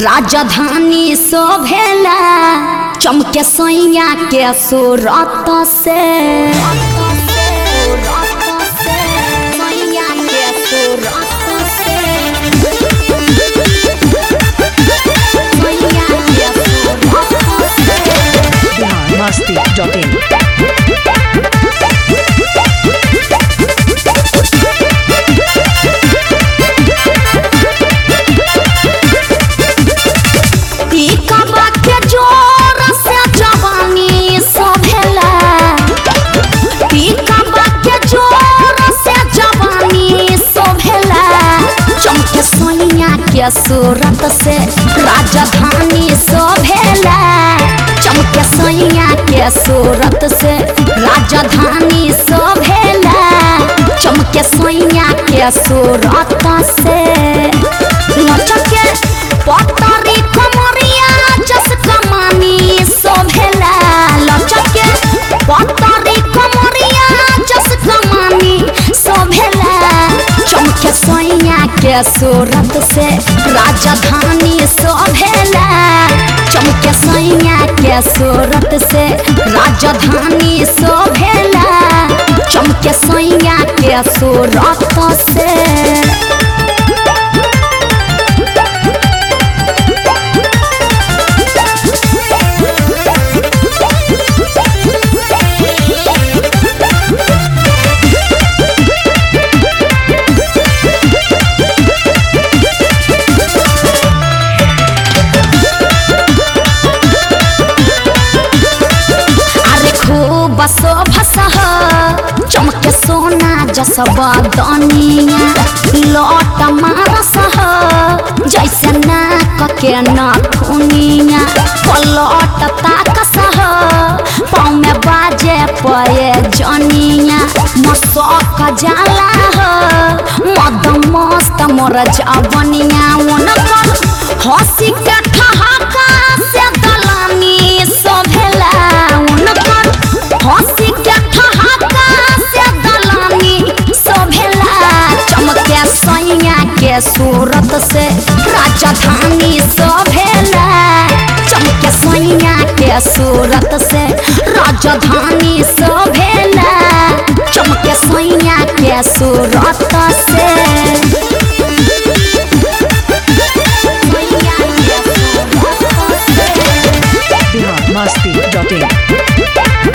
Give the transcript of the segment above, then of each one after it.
राजधानी शोभेला चमके सैया के सूरत से सैया के सूरत से सैया के सूरत से बिहार मस्ती डॉट इन टीका के जोर से जवानी सोभेला टीका के जोर से जवानी सोभेला चमके सोनिया के सूरत से राजधानी सोभेला चमके सोनिया के सूरत से राजधानी सोभेला चमके सोनिया के सूरत से लचके पतरी कमरिया जस कमानी सोभेला लचके पतरी कमरिया जस कमानी सोभेला चमके सैया के सूरत से राजधानी सोभेला चमके सैया के सूरत से राजधानी सोभेला चमके सैया के सूरत से अरे खूब शोभसह चमके सोना जस बदनिया लौट मारसह जैसे नाक के नथुनिया पलट ताकसह पाँव में बाजे पये जनिया मसक जाला हो मद मस्त मोर जवनिया उनकर हंसी के ठहाका से दलानी सोभेला उनकर हंसी के ठहाका से दलानी सोभेला चमके सैया के सूरत से राजधानी सोभेला चमके सैया के सूरत से राजधानी सोभेला चमके सैया के सूरत से सैया के सूरत से बिहार मस्ती डॉट इन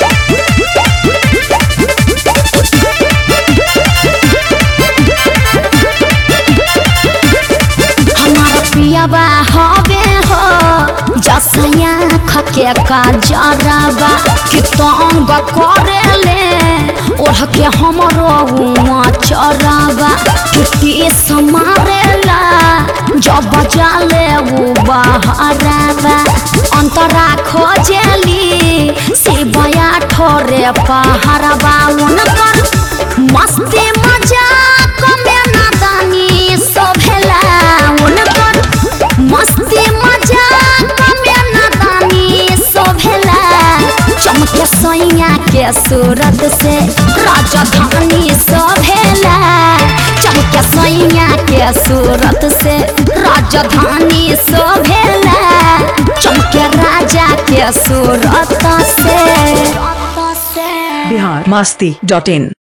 हमारा पियाबा हवे हो जसया खके का जराबा कि तंग करेले ओढ़ के हमरो हुआ चराबा किटी समारेला जब जाले वो बहराबा अंतरा खोजेली शिवया ठोरे पहाड़बा उनकर मस्ती मजाक में नादानी सोभेला उनकर मस्ती मजाक में नादानी सोभेला चमके सैया के सूरत से राजधानी सोभेला चमके सैया के सूरत से राजधानी सोभेला चमके राजा के सूरत से बिहार मस्ती डॉट इन